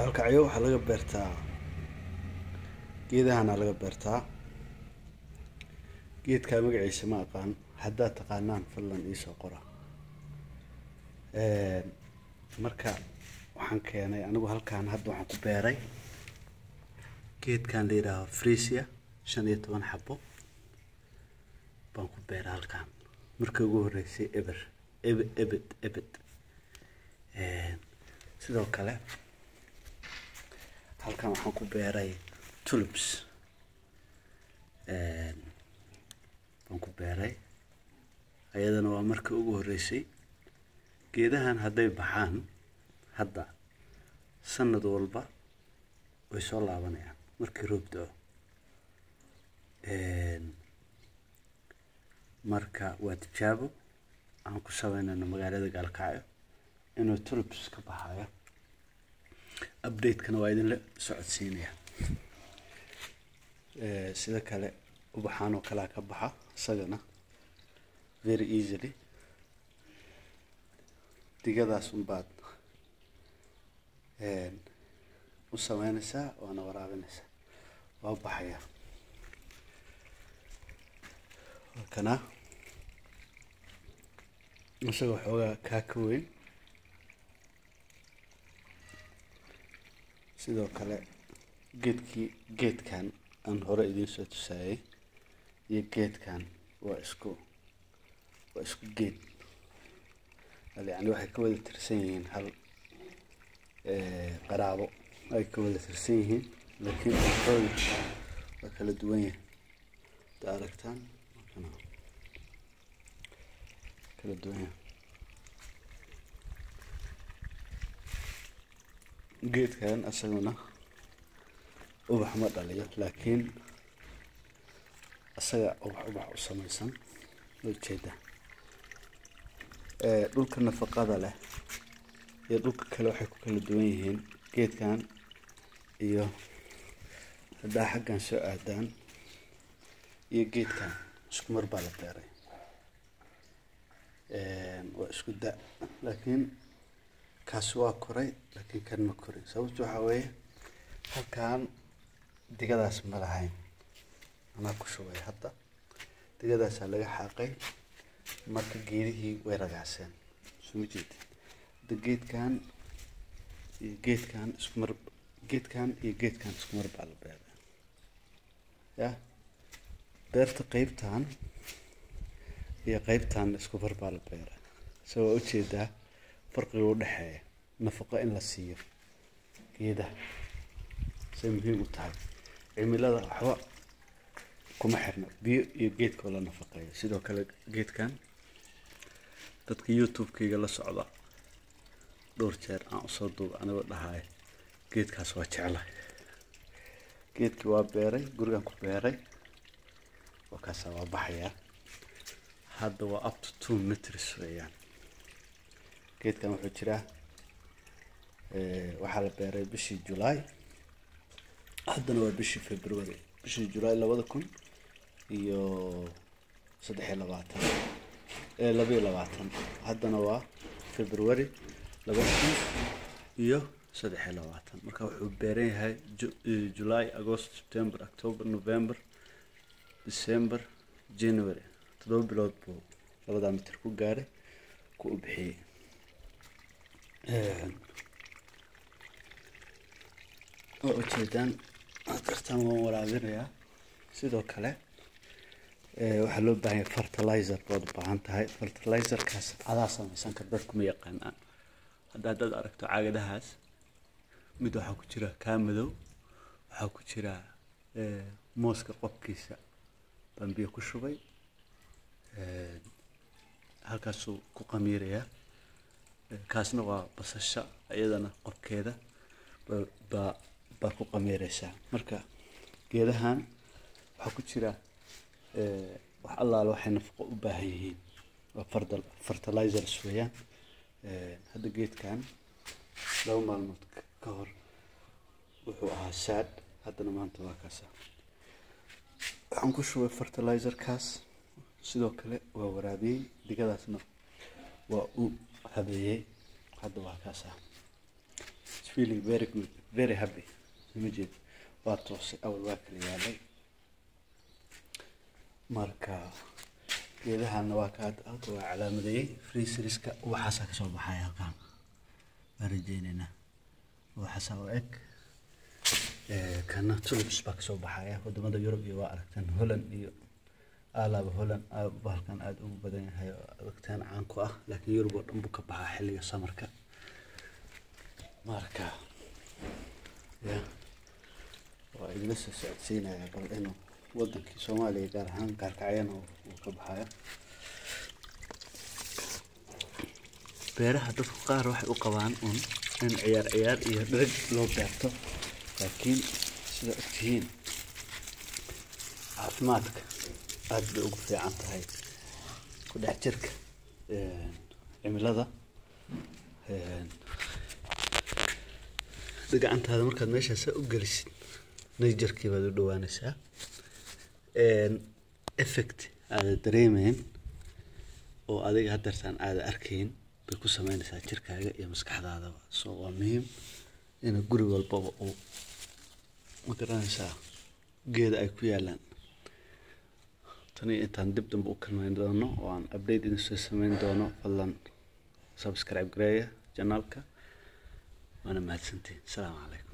gaalkacyo waxaa laga beertaa geedahana laga beertaa geedkaa magaciisa ma aqaan haddaad taqaanaan fadlan iisoo qora marka waxaan keenay anigu halkaan hadda waxaan ku beeray geedkan la yidhaaho frisia shan iyo toban xabo baan ku beeray halkaan markii ugu horreysay eber ebe ebed ebed sidoo kale halkan waxaan ku beeray tulips baan ku beeray ayadana waa markii ugu horreysay geedahan hadday baxaan hadda sanad walba way soo laabanayaan markii roob da-o marka waa tijaabo aan ku sameynayno magaalada gaalkacyo inuu tulips ka baxayo update-kana waa idinla socodsiinaya sida kale ubaxaan oo kalea ka baxa isagana very easily digadaas unbaad u sameynaysaa waana waraabinaysaa waa baxaya kana isagoo xoogaa kaa ka weyn sidoo kale geedkii geedkan aan hore idiin soo tusaayay iyo geedkan waa isku waa isku geed yani waxay ka wada tirsan yihiin hal qaraabo ay ka wada tirsan yihiin laakiin uxooda waa kala duwan yahay da aragtaan kana kala duwan yahay geedkan isaguna ubax ma dhaliyo laakiin isaga ubax ubax u samaysan ujeeda dhulka nafaqada leh iyo dhulka kale waxay ku kala duwan yihiin geedkan iyo haddaa xaggan soo aadaan iyo geedkan isku mar baa la beeray waa isku da laakiin kaasi waa koray laakiin kan ma korin sababto waxaa weeye halkan digadaas ma lahayn anaa ku shubay hadda digadaasaa laga xaaqay marka geedihii way ragacseen suma jeedin hadda geedkan iyo geedkan isku mar geedkan iyo geedkan isku mar baa la beeray ya beerta qeybtan iyo qeybtan isku mar baa la beeray so waa ujeedaa farqiga udhexeeya nafaqo in la siiyo geedaha say muhiim u tahay cimilada waxba kuma xirna biyo iyo geedkoo la nafaqeeyo sidoo kale geedkan dadka youtube-kayga la socda dhowr jeer aan usoo duuba anigoo dhahaay geedkaas waa jeclahay geedkii waa beeray gurigan ku beeray oo kaasa waa baxayaa hadda waa up to two meters weeyaan geedkan wuxuu jiraa waxaa la beeray bishii julaay haddana waa bishii february bishii julaay labada kun iyo saddex iyo labaatan laba iyo labaatan haddana waa february laba kun iyo saddex iyo labaatan marka wuxuu beeran yahay july agost september october november december january toddoba bilood buu labadaa mitir ku gaaray ku u bixiyey oo ujeedaan dartaan waan waraabinayaa sidoo kale waxaa loo baahan yahay fertilizer baad u baahan tahay fertilizerkaas adaa samaysan kar dadku ma yaqaanaan hadda haddaad aragto caagadahaas mid waxaa ku jira kaa madow waxaa ku jira mooska qobkiisa baan biyo ku shubay halkaasuu ku qamiirayaa kaasna waa basasha iyadana qobkeeda baa baa ku qamiireysaa marka geedahan waxaa ku jira wax allaale waxay nafaqo u baahan yihiin waa fardal fertilizers weeyaan hadda geedkan laba maalmood ka hor wuxuu ahaa sad haddana maanta waa kaasa waxaan ku shubay fertilizerkaas sidoo kale waa waraabiyey digadaasna waa u habeeyey hadda waa kaasa feeling very good very happy ma jeed waa toosay awal waa kala yaalay marka geedahana waa ka hadda halka waa calaamadeeyey freezeriska ubaxaasaa kasoo baxaya halkaan waan rajeyneynaa ubaxaasaa u eg Eh, kana tulips baa kasoo baxaya wadamada yurub iyo waa aragteen holland iyo alaaba holland aa- bahalkan aada ugu badan yahay oo aragteen caan ku ah laakiin yurub oo dhan buu ka baxaa xilliga samarka marka ya waa idila soo socodsiinaya bal inuu wadankii soomaaliya gaar ahaan gaarkacyana uu uu ka baxayo beeraha dadku qaar waxay u qabaan un in ciyaar ciyaar iyo dhereg loo beerto laakiin sida ogtihiin caafimaadka aada bay ugu fiican tahay ku dhex jirka een, cimilada een, gacantaada markaad meeshaas u gelisid najarkii baad u dhawaanaysaa een, effect aada dareemeyn oo adiga haddeertaan aada arkayn bay ku sameynaysaa jirkaaga iyo maskaxdaadaba so waa muhiim in guri walbaba uu ma garanaysaa geeda ay ku yaalaan tani intaan dib dambe u kalmayn doono oo aan update idin soo sameyn doono fadlan subscribe gareeya janaalka waana mahadsantihin asalaamu calaykum